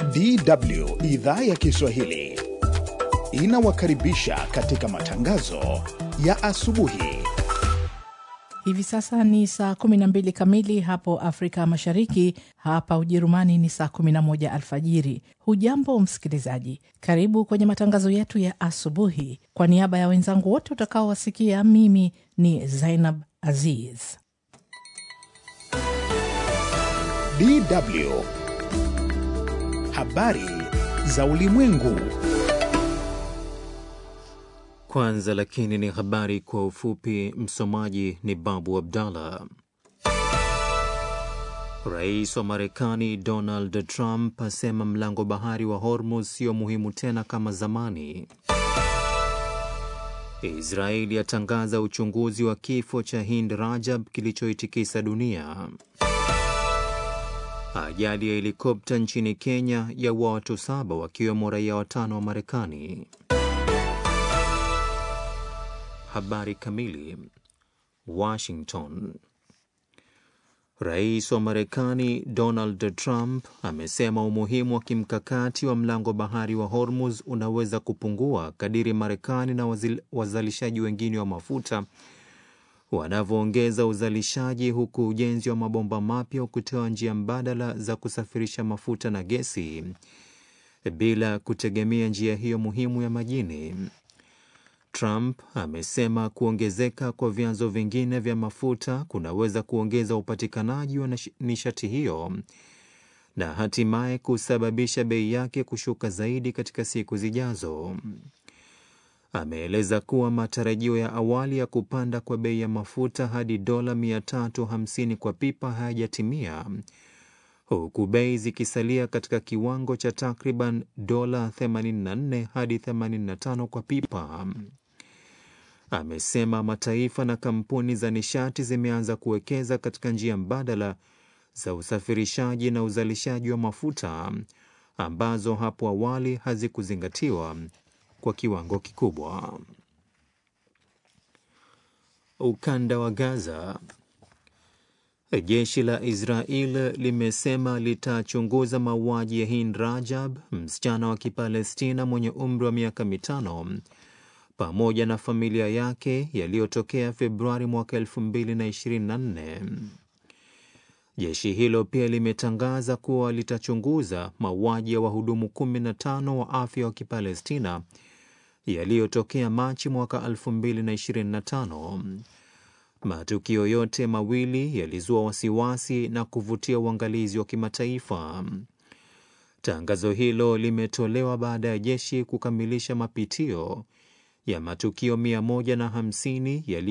DW idhaa ya Kiswahili inawakaribisha katika matangazo ya asubuhi. Hivi sasa ni saa 12 kamili hapo Afrika Mashariki, hapa Ujerumani ni saa 11 alfajiri. Hujambo msikilizaji, karibu kwenye matangazo yetu ya asubuhi. Kwa niaba ya wenzangu wote utakaowasikia, mimi ni Zainab Aziz. DW habari za ulimwengu. Kwanza lakini ni habari kwa ufupi. Msomaji ni Babu Abdallah. Rais wa Marekani Donald Trump asema mlango bahari wa Hormuz sio muhimu tena kama zamani. Israeli yatangaza uchunguzi wa kifo cha Hind Rajab kilichoitikisa dunia. Ajali ya helikopta nchini Kenya yaua watu saba wakiwemo raia watano wa Marekani. Habari kamili. Washington. Rais wa Marekani Donald Trump amesema umuhimu wa kimkakati wa mlango bahari wa Hormuz unaweza kupungua kadiri Marekani na wazil, wazalishaji wengine wa mafuta wanavyoongeza uzalishaji, huku ujenzi wa mabomba mapya ukitoa njia mbadala za kusafirisha mafuta na gesi bila kutegemea njia hiyo muhimu ya majini. Trump amesema kuongezeka kwa vyanzo vingine vya mafuta kunaweza kuongeza upatikanaji wa nishati hiyo na hatimaye kusababisha bei yake kushuka zaidi katika siku zijazo. Ameeleza kuwa matarajio ya awali ya kupanda kwa bei ya mafuta hadi dola 350 kwa pipa hayajatimia huku bei zikisalia katika kiwango cha takriban dola 84 hadi 85 kwa pipa. Amesema mataifa na kampuni za nishati zimeanza kuwekeza katika njia mbadala za usafirishaji na uzalishaji wa mafuta ambazo hapo awali hazikuzingatiwa kwa kiwango kikubwa. Ukanda wa Gaza. Jeshi la Israel limesema litachunguza mauaji ya Hind Rajab, msichana wa Kipalestina mwenye umri wa miaka mitano, pamoja na familia yake yaliyotokea Februari mwaka 2024. Jeshi hilo pia limetangaza kuwa litachunguza mauaji ya wahudumu 15 wa afya wa Kipalestina yaliyotokea Machi mwaka 2025. Matukio yote mawili yalizua wasiwasi na kuvutia uangalizi wa kimataifa. Tangazo hilo limetolewa baada ya jeshi kukamilisha mapitio ya matukio 150 yali